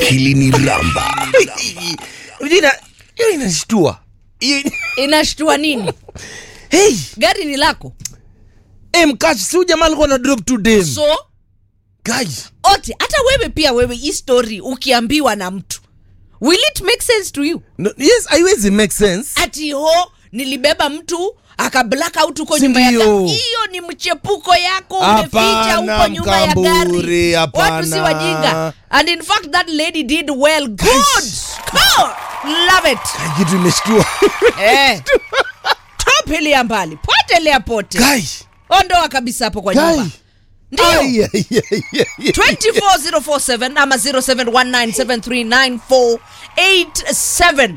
akili ni ramba Unajua ina- hiyo inashtua Hiyo- inashtua nini hey, gari ni lako hey, mkash si huyu jamaa alikuwa na drop to dem so guys ote hata wewe pia wewe hii story ukiambiwa na mtu will it make sense to you no, yes haiwezi make sense ati ho nilibeba mtu aka black out huko Si nyuma ya ndio? gari hiyo ni mchepuko yako umeficha Hapana, huko nyuma ya Mkamburi, gari hapana. watu si wajinga and in fact that lady did well good good love it kitu imeshtua eh topilia mbali potelea pote guys ondoa kabisa hapo kwa nyumba guys ndio Ai, ai, ai, ai, ai. 24047 ama 0719739487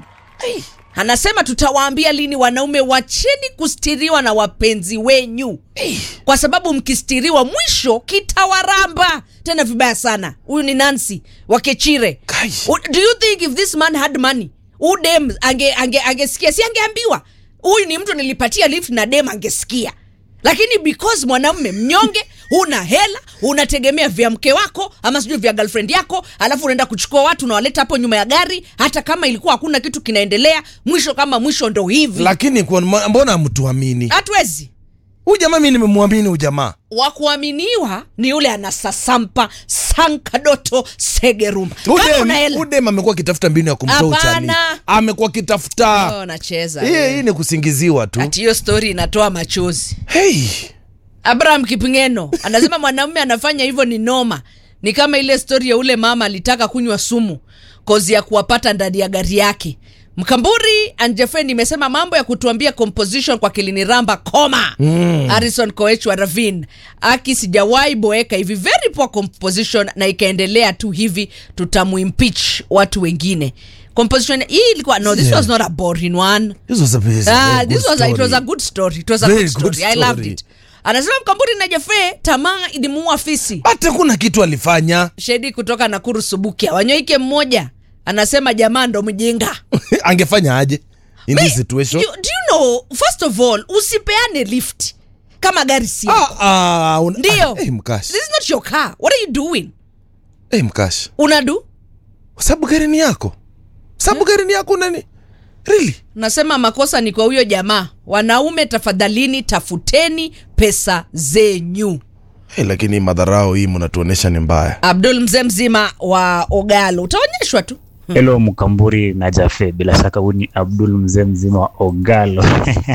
anasema tutawaambia lini wanaume wacheni kustiriwa na wapenzi wenyu kwa sababu mkistiriwa mwisho kitawaramba tena vibaya sana huyu ni nancy wakechire Guys. do you think if this man had money huu dem ange, ange, angesikia si angeambiwa huyu ni mtu nilipatia lift na dem angesikia lakini because mwanamme mnyonge huna hela unategemea vya mke wako ama sijui vya girlfriend yako alafu unaenda kuchukua watu unawaleta hapo nyuma ya gari hata kama ilikuwa hakuna kitu kinaendelea mwisho kama mwisho ndo hivi lakini kwa- mbona mtuamini hatuwezi huyu jamaa mi nimemwamini huyu jamaa wa kuaminiwa ni yule anasasampa sankadoto segeruma kama una hela udem amekuwa akitafuta mbinu ya kumtoa uchani Hapana. amekuwa akitafuta Oh, nacheza hii hii ni kusingiziwa tu ati hiyo stori inatoa machozi hey. abraham kipingeno anasema mwanamume anafanya hivyo ni noma ni kama ile stori ya ule mama alitaka kunywa sumu kozi ya kuwapata ndani ya gari yake mkamburi anjefe nimesema mambo ya kutuambia composition kwa kiliniramba koma mm. harrison koech wa ravin aki sijawahi boeka hivi very poor composition na ikaendelea tu hivi tutamuimpeach watu wengine composition hii ilikuwa no this Yeah. was not a boring one This was a very- Ah, very this good was a, it was a story. good story. It was a Very good story. good I loved story. it. Anasema Mkamburi na Jefe tamaa ilimuua fisi. hata kuna kitu alifanya Shedi kutoka Nakuru Subukia. Wanyoike mmoja anasema jamaa ndo mjinga. angefanya aje in this Wait, situation Do, do you know first of all usipeane lift kama gari si yako. ah, ah, un- Ndio. ah, hey, mkash This is not your car. What are you doing? hey, mkash Unadu? kwa sababu gari ni yako sababu gari ni yako nani really Nasema makosa ni kwa huyo jamaa. Wanaume tafadhalini tafuteni pesa zenyu. hey, lakini madharau hii mnatuonesha ni mbaya Abdul mzee mzima wa Ogalo. Utaonyeshwa tu. Hello Mkamburi na Jafe, bila shaka huyu ni Abdul mzee mzima wa Ogalo.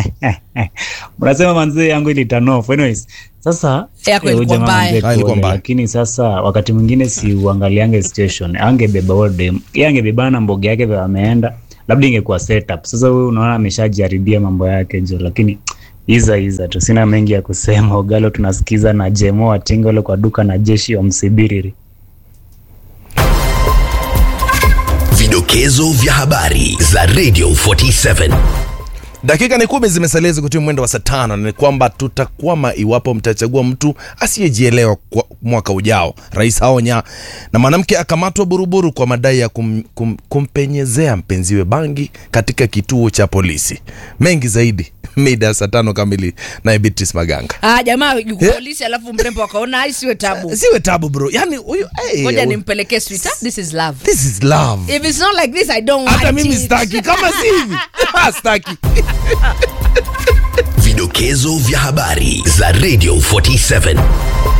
Mnasema manzee yangu ilitanof. Anyways, sasa Yako eh, huyu ilikuwa jamaa mbaya. manzee Ah, ilikuwa pole, mbaya. lakini sasa wakati mwingine si uangaliange situation, angebeba wote, yeye angebebana na mboga yake vile ameenda, labda ingekuwa setup. Sasa huyu unaona ameshajaribia mambo yake jo, lakini iza iza tu, sina mengi ya kusema. Ogalo tunasikiza na Jemo Watingole kwa duka na jeshi wa Msibiriri. vidokezo vya habari za radio 47 dakika ni kumi zimesalia zikutia mwendo wa saa tano na ni kwamba tutakwama iwapo mtachagua mtu asiyejielewa kwa mwaka ujao rais aonya na mwanamke akamatwa buruburu kwa madai ya kum, kum, kumpenyezea mpenziwe bangi katika kituo cha polisi mengi zaidi mida ya saa tano kamili naye beatrice maganga Ah, jamaa yuko Eh? polisi alafu mrembo akaona ai siwe tabu. siwe tabu bro yani huyu hey, Ngoja huyu- nimpelekee sweetheart. This is love. this is love If it's not like this I don't want hata mimi it. staki kama si hivi ah, staki vidokezo vya habari za radio 47